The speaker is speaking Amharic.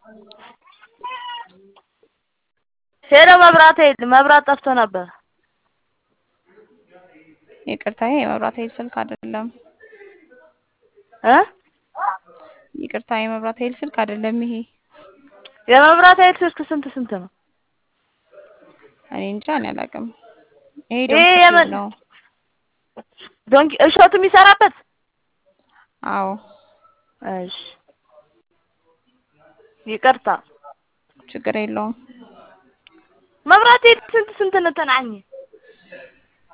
ሄሎ መብራት ኃይል መብራት ጠፍቶ ነበር። ይቅርታ ይሄ የመብራት ኃይል ስልክ አይደለም። እ ይቅርታ የመብራት ኃይል ስልክ አይደለም ይሄ። የመብራት ኃይል ስልክ ስንት ስንት ነው? እኔ እንጃ እኔ አላውቅም። ይሄ ይሄ ዶንኪ የምን- ነው። ዶንኪ እሸቱ የሚሰራበት? አዎ እሺ ይቅርታ። ችግር የለውም። መብራት ኃይል ስንት ስንት ነው ተናኝ?